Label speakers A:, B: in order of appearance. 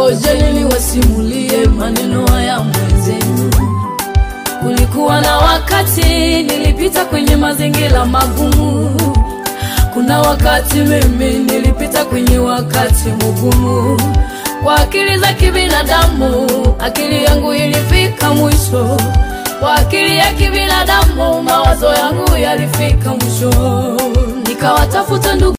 A: ngojeni niwasimulie maneno haya mwenzenu. Kulikuwa na wakati nilipita kwenye mazingira magumu. Kuna wakati mimi nilipita kwenye wakati mgumu. Kwa akili za kibinadamu, akili yangu ilifika mwisho. Kwa akili ya kibinadamu, mawazo yangu yalifika mwisho. Nikawatafuta ndugu